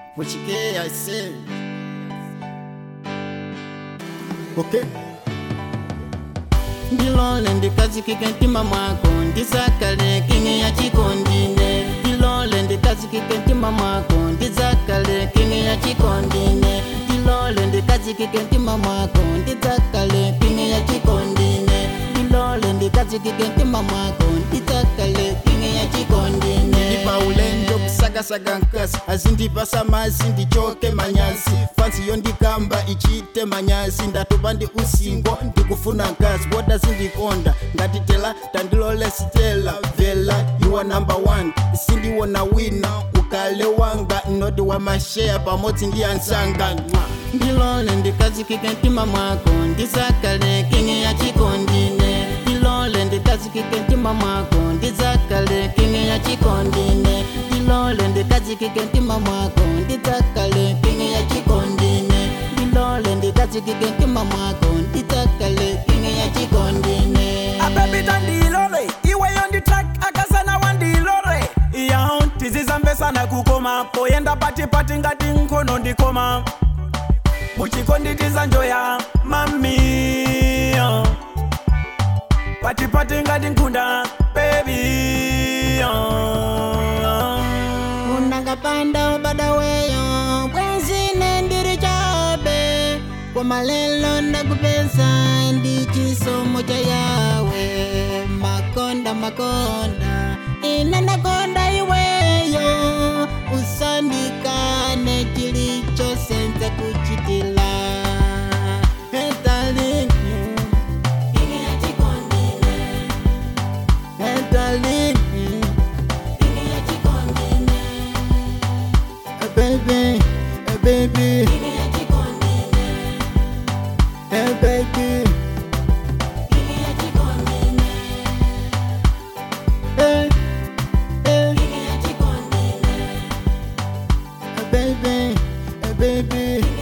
What you get, I say. Okay. ndilole ndikazikike mtima mwako ndizakale kingi ya chikondine ndilole ndikazikike mtima mwako ndizakale kingi ya chikondine ndilole ndikazikike mtima mwako ndizakale kingi ya chikondine ndilole ndikazikike mtima mwako ndizakale kingi ya chikondine ndipaulendo kusakasaga nkasi azindipasa mazi ndichoke manyazi fansi yondikamba ichite manyazi ndatopa ndi usingo ndikufuna nkasi boda zindikonda ngati tela tandilole sitela vela yuwa number one sindiwona wina ukale wanga noti wa masheya pamodzi ndi ansanga ndilole ndikazikike mtima mwako ndizakale kingi ya chikondine ndilole ndikazikike mtima mwako ndizakale kingi ya chikondine ndilole ndikazikike mtima mwako ndizakale kingi ya chikondine ndilole ndikazikike mtima mwako ndizakale kingi ya chikondine abebita ndilole iweyo nditrak akasana wandilore iya tizizambesana kukoma poyenda patipati ngati nkhono ndikoma muchikonditiza njoya mami patipati ngati nkhunda bebi unangapanda ubadaweyo bwenzine ndiri chabe kwamalelo ndakupeza ndi chisomo cha yawe makonda makonda ine ndakonda iweyo usandikane chilichosenza kuchitila Hey, darling. Hey, darling. Hey, baby, hey, baby, hey, baby, hey, hey, hey, baby, hey, baby.